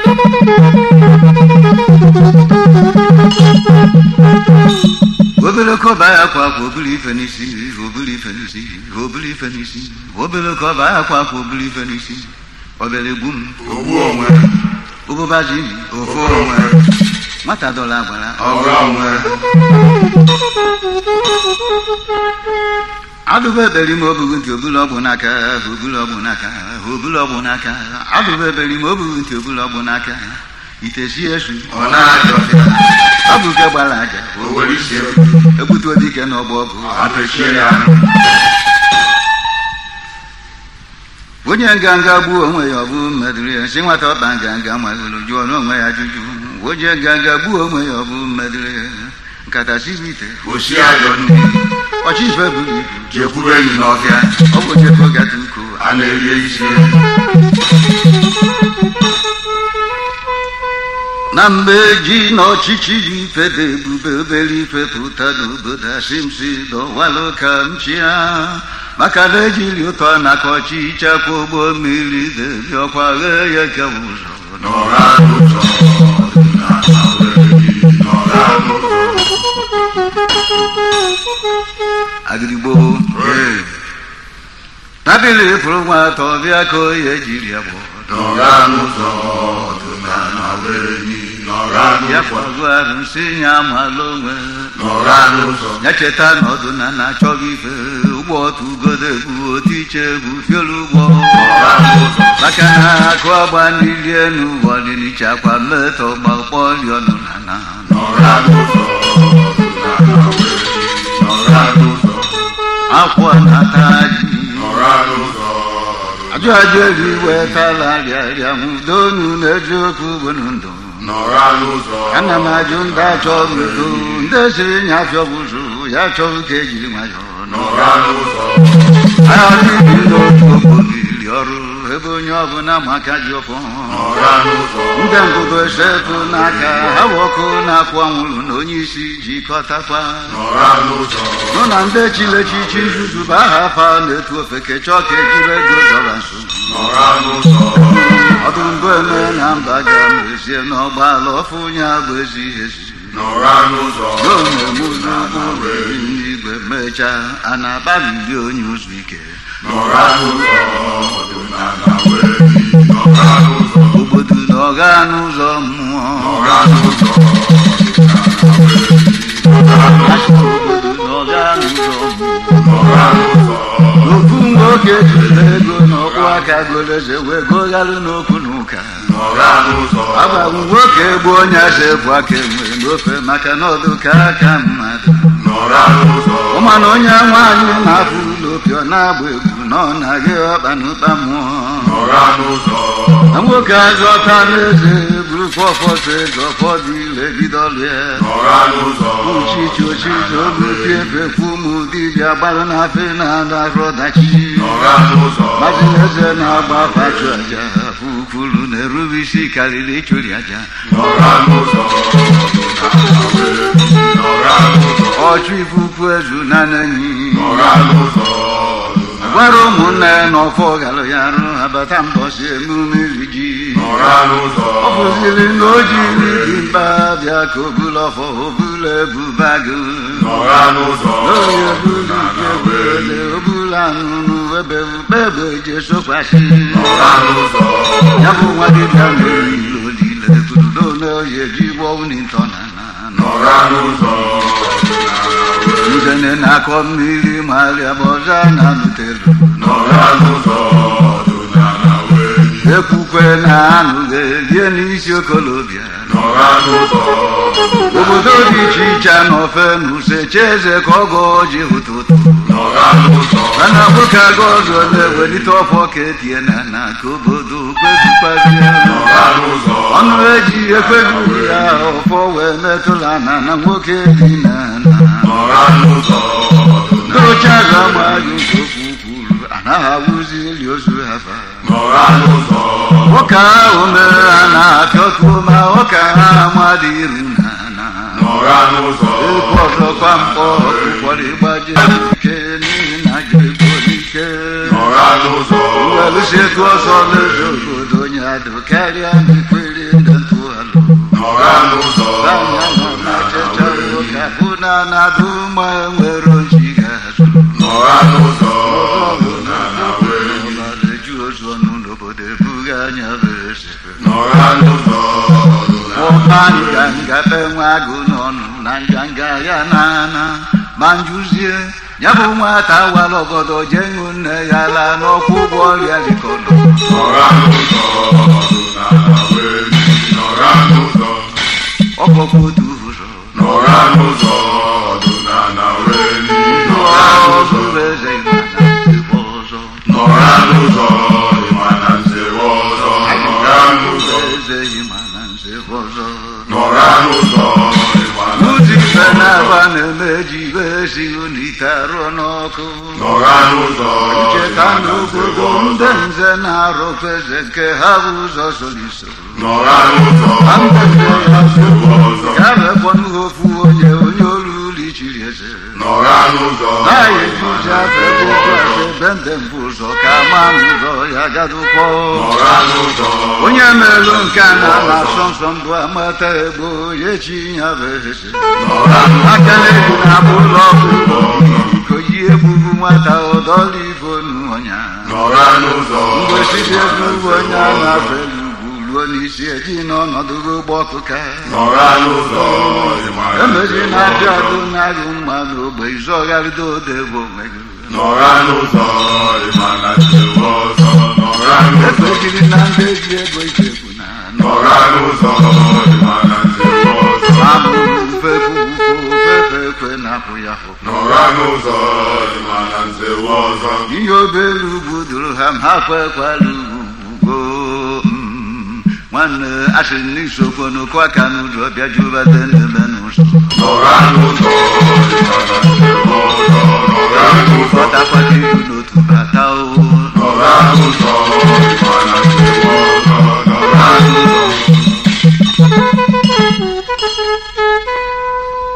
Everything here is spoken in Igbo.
obere kọba ya akwa akwa obere ife n'isi obere ife n'isi obere ife n'isi obere kọba ya akwa akwa obere ife n'isi obere egbu m ogbu onwe ụbụba ji mi ofu onwe nwata dọla agbara ọrụ onwe adụba eberi ma obughị ntị obulu ọgbụ n'aka obulu ọgbụ n'aka obulu ọgbụ n'aka adụba eberi ma obughị ntị obulu ọgbụ n'aka itesi esu ọ na-ajọfịa ọ bụ nke gbara aja o were isi egbutu dike n'ọgbọ ọgụ apechie ya onye nganga gbuo onwe ya ọ bụ mmedụrụ ya si nwata ọkpa nganga malụrụ jụọ n'onwe ya ajụjụ onye nganga gbuo onwe ya ọ bụ mmedụrụ ya nkata siri ite osi ajọ ndị ọchị ife buru ibu jekwuru enyi n'ọfịa ọ bụ jefo gata uko a na-erie isi na mgbe ji na ọchịchị ji ife dị ebube obere ife pụta n'obodo asimsi dọwalụ ka m chịa maka na ejiri ụtọ naka ọchịchị akwa ụgbọ mmiri debi ọkwa ghee ya ka ụzọ n'ọra n'ụzọ ọdịnala were ji n'ọra n'ụzọ agịrịgbo Ee, tabili fụrụ nwa atọ bịa ka oye jiri ya gbọ n'ọra n'ụzọ ọdịnala were ji n'ọra ya n'ụzọ fọzụ arụ nsị ya amala onwe n'ọra n'ụzọ ya cheta na ọdụ na na-achọghị ife ụgbọ otu ugodo egbu otu iche bụ fiolu ụgbọ n'ọra n'ụzọ maka na akụ agba n'ili enu ọdịniche akwa mmetọ gbakpọ ọnụ na na n'ọra n'ụzọ ọdịnala were ji n'ọra n'ụzọ akwọ na-ata ji n'ọra n'ụzọ ajụ ajụ elu wetala rịarịa nwudonu na eziokwu bụrụ ndụ n'ọra n'ụzọ ana m ajụ ndị achọrọ udo ndị siri nya afịọ bụzụ ya chọrọ ka ejiri nwayọọ n'ọra n'ụzọ agha n'ibi n'otu obodo iri ọrụ ebe onye ọbụla maka ji ọfọ n'ọra n'ụzọ ndị ngụgụ esetụ n'aka ha bụ ọkụ na-akwụ anwụrụ na onye isi jikọtakwa n'ọra n'ụzọ nụ na ndị chilechichi nzuzu bụ aha afa na-etu ofeke chọọ ka ejiri ego dọla nso n'ọra n'ụzọ ọdụ mbụ eme na mba ga mezie n'ọgbaala ọfụ onye bụ ezi ezi n'ọra n'ụzọ n'omemuzi n'igwe mechaa a na-agbalili onye ụzọ ike n'ọra n'ụzọ ọdịnala were ji n'ọra n'ụzọ obodo na ọga n'ụzọ mmụọ n'ọra n'ụzọ ọdịnala were ji n'ọra n'ụzọ obodo na ọga n'ụzọ mmụọ n'ọra n'ụzọ ofu nwoke jiri ego n'ọkpụ aka goleze wee goghalụ n'okwu n'ụka n'ọra n'ụzọ agbagbụ nwoke bụ onye ase bụ aka enwe n'ofe maka na ọdụ ka aka mmadụ n'ọra n'ụzọ ụmana onye nwaanyị na-afụ ụlọ opi ọ na-agba egwu na ọ na-agị ọkpa n'ụkpa mmụọ n'ọra n'ụzọ na nwoke azọta n'eze buru fọfọsọ eze ụfọdụ ile bido ọlụ ya n'ọra n'ụzọ uchichi ochichi ogopi efekwu ụmụ dibịa gbalụ na afe na-ada arụ ọdachi n'ọra n'ụzọ mazi eze na-agba afa chụ aja afụ ukwuru na-erube isi karịrị ịchụri aja n'ọra n'ụzọ ọdịnala were ji n'ọra n'ụzọ ọchụ ifufu ezu na nenyi n'ọra n'ụzọ gwara ụmụnne ya na ọfọ galụ ya arụ abata mbọsi emume iri ji n'ọra n'ụzọ ọ bụziri na o jiri dị mba bịa ka obula ọfọ obula ebubagụ n'ọra n'ụzọ onye bulu ọdịnala ike were ji bụle obula anụnụ ebe ebe je sokwasị n'ọra n'ụzọ ya bụ nwa dibịa mere ilo olile budo na oye ji gbọwụ n'ịtọ na na n'ọra n'ụzọ ọdịnala were ji njene na-akọ mmiri marịa bụ ọzọ na nutelu n'ọra n'ụzọ ọdịnala were ji ekwukwe na anụ ga-erie n'isi okolobịa n'ọra n'ụzọ obodo dị iche iche n'ofe na usechi eze ka ọ gọọ ji ụtụtụ n'ọra n'ụzọ mana nwoke aga ọzọ na-ewelite ọfọ ka etie na na ka obodo kwezukwazie n'ọra n'ụzọ ọnụ eji ekweghị ya ọfọ wee metụla na na nwoke dị na na n'ọra n'ụzọ ndị oche aga amaghị nke okwu kwuru anaghị awụzi eli ozu ha fa n'ọra n'ụzọ nwoke ahụ mere ha na-apịọtuo ma nwoke ha amadị iru na na n'ọra n'ụzọ ekwu ọzọkwa mkpọ ụfọdụ ịgbaje ike n'ihi na ji ego n'ike n'ọra n'ụzọ welụsi etu ọsọ n'eze obodo onye adụ karịa n'ikwere nọra n'ụzọ anya nọ na checha ụka bụ na na-adụ ma nwere ochi ga-azụ nọra n'ụzọ ọdịnala wee gị ọbara-eju ozu ọnụ n'obodo ebughị anya bụ eze nọra n'ụzọ ọdịnala ụma nganga be nwa agụ n'ọnụ na nganga ya na-ana ma njụzie ya bụ nwata wara ọgọdọ jee ṅụ nne ya laa n'ọkwụ ụgwọ ọrịa dịkọnọ nọra n'ụzọ ọdịnala wee gị nọra n'ụzọ ọkpọkọ otu ụzọ nọra n'ụzọ ọdịnala wee gị nọra n'ụzọ ọzọ eze ịmana ebe ọzọ nọra n'ụzọ ịma na nzewe ọzọ nọra n'ụzọ eze ịmana ebe ọzọ nọra n'ụzọ ịma na Ụdị ife nzewe na-aba ọzọ na-eme ji ibe esighị n'ite arụọ n'ọkụ nọra n'ụzọ cheta ịma na nzewe n'obodo ndị ọzọ nze na-arụkwa eze nke ha bụ ụzọ soliso nọra n'ụzọ Ha mgbe ya nzewe ọzọ ya bekwanụ ofu onye onye olu ụlọ ichiri eze nọra n'ụzọ naghị ịma ejuzi na afe nzewe ụzọ ọzọ afe ebe ndị mbụ ụzọ ka ma ụzọ ya gadụkwọ nọra n'ụzọ onye melụ nke a na na-asọ nsọ mbụ amata egbo ya echi ya bụ eze nọra aka na-ebu na-abụ ụlọ ọgwụ ka yi egbugbu nwata ụdọọla ibo n'ọnya nọra n'ụzọ mgbe site ịma na n'ugwu onye nzewe a ọzọ na-afelu ugwu ruo n'isi eji n'ọnọdụ ụgbọ ọkụka nọra n'ụzọ ịma na emezi nzewe na-abịa ọzọ adụ na-agụ mma n'ogbe izọgharịdo odebo onwe gị nọra n'ụzọ ịma na nzewe ọzọ nọra n'ụzọ ekwejiri na ndị ji ego ikekwu na nọra n'ụzọ ịma na nzewe ọzọ amụrụ fekwu fefe ekwe na-apụ ya hụ nọra n'ụzọ ịma na nzewe ọzọ ihe obere ugwu duru ha m ha kwekwala ugwu mm, nwanne asị n'isokwo n'okwu aka n'ụzọ bịa jubata n'ebe n'ụzọ nọra n'ụzọ ịma na nzewe ọzọ nọra n'ụzọ kọtakwata iru n'otu bata